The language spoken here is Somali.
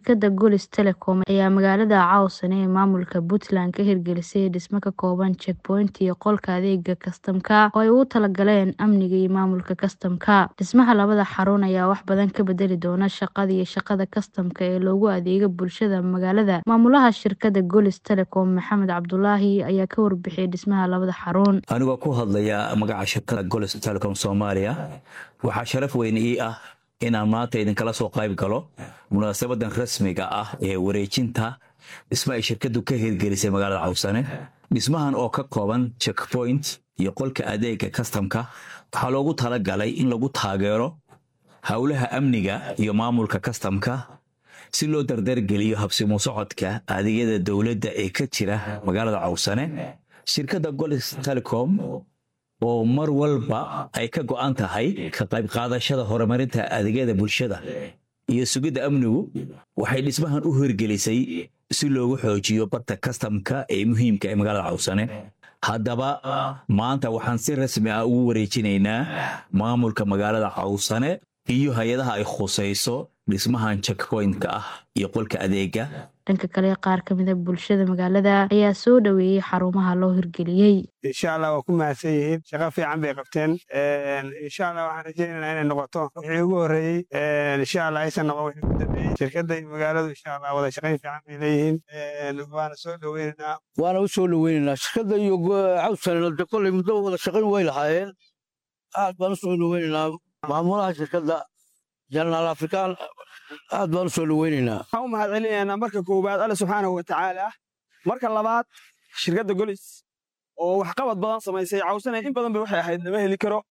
shirkadda Golis Telecom ayaa magaalada Cawsane ee maamulka Puntland ka hirgelisay dhisme ka kooban checkpoint iyo qolka adeega kastamka oo ay ugu talagaleen amniga iyo maamulka kastamka. Dhismaha labada xarun ayaa wax badan ka bedeli doona shaqada iyo shaqada kastamka ee loogu adeego bulshada magaalada. Maamulaha shirkadda Golis Telecom Maxamed Cabdulaahi ayaa ka warbixiyay dhismaha labada xarun. anigoo ku hadlaya magaca shirkada golis telecom soomaaliya waxaa sharaf weyn ii ah inaan maanta idinkala soo qayb galo munaasabadan rasmiga ah ee wareejinta dhisme ay shirkadu ka hirgelisay magaalada cawsane dhismahan oo ka kooban checkpoint iyo qolka adeega kastamka waxaa loogu talagalay in lagu taageero howlaha amniga iyo maamulka kastamka si loo dardargeliyo habsimo socodka adeegyada dowladda ee ka jira magaalada cawsane shirkadda golis telecom oo mar walba ay ka go'an tahay ka qayb qaadashada horumarinta adeegyada bulshada iyo sugidda amnigu waxay dhismahan u hirgelisay si loogu xoojiyo barta kastamka ee muhiimka ee magaalada cawsane haddaba maanta waxaan si rasmi ah ugu wareejinaynaa maamulka magaalada cawsane iyo hay-adaha ay khusayso dhismahan checkpointka ah iyo qolka adeega dhanka kale qaar ka mid a bulshada magaalada ayaa soo dhoweeyey xarumaha loo hirgeliyey insha allah waa ku mahadsan yihiin shaqo fiican bay qabteen insha allah waxaan rajaynaynaa inay noqoto wixii ugu horreeyey insha allah aysan noqon wixii ugu dambeeyey shirkadda iyo magaaladu insha allah wada shaqayn fiican bay leeyihiin waana soo dhoweynaynaa waana u soo dhoweynaynaa shirkadda iyo cawsanna de kolley muddo wada shaqayn way lahaayeen aad baan u soo dhoweynaynaa maamulaha shirkadda jenaraal afrikaan aad baan u soo dhoweynaynaa waxaan u mahad celinaynaa marka koowaad alle subxaanahu wa tacaala marka labaad shirkadda golis oo waxqabad badan samaysay cawsane in badan ba waxay ahayd lama heli karo